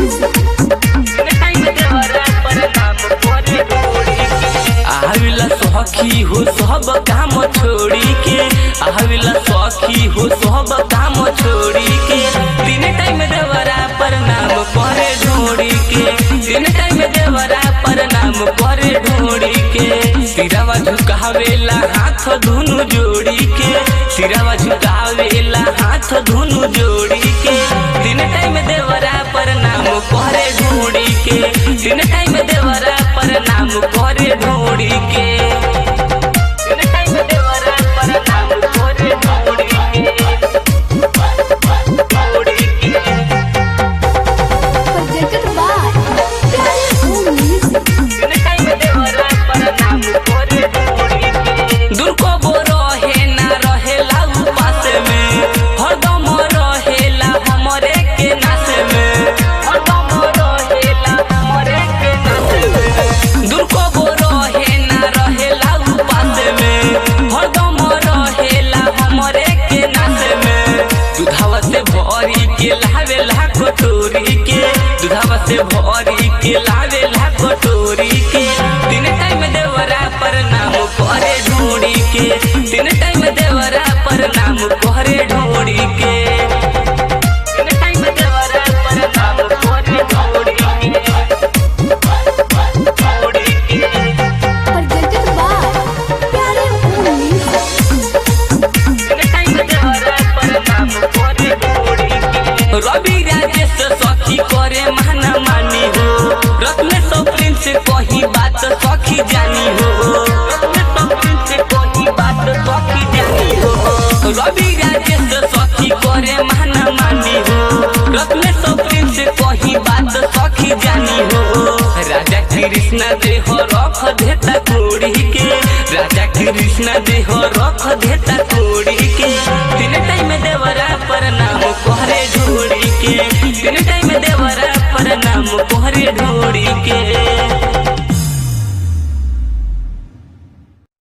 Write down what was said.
आविला सखी हो सब काम छोड़ी के आविला सखी हो सब काम छोड़ी के दिन टाइम देवरा पर नाम करे ढोड़ी के दिन टाइम देवरा पर नाम करे ढोड़ी के सिरावा झुकावेला हाथ धुनु जोड़ी के सिरावा झुकावेला हाथ धुनु जोड़ी के दिन टाइम देवरा पर नाम करे ढोड़ी के दिन टाइम देवरा पर नाम करे ढोड़ी के दिन टाइम देवरा पर नाम करे ढोड़ी के ढोड़ी के Presented by Planet Home Music. दुर्को बो रहे ना रहेला उपास में हरदम रहेला हमरे के नास में हरदम रहेला हमरे के नास में दुर्को बो रहे ना रहेला उपास में हरदम रहेला हमरे के नास में दुधावा से भरी के लावेला कटोरी के दुधावा से भरी के लावेला कटोरी के दिन टाइम देवरा पर नाम करे ढूंढी के दिन टाइम देवरा पर नाम करे ढूंढी के दिन टाइम देवरा पर नाम करे ढूंढी के ढूंढी के Presented by Planet Home Music. रवि राजेश सखी करे माना मानी हो रत्न सप्रिन से कही बात सखी जानी हो रत्न सप्रिन से कही बात सखी जानी हो रवि राजेश सखी करे माना मानी हो रत्न सप्रिन से कही बात सखी जानी हो राजा कृष्ण देह रख देता कोड़ी के राजा कृष्ण देह रख देता कोड़ी के तीन टाइम देवरा पर नाम कोहरे ढोड़ी के तीन टाइम देवरा पर नाम कोहरे ढोड़ी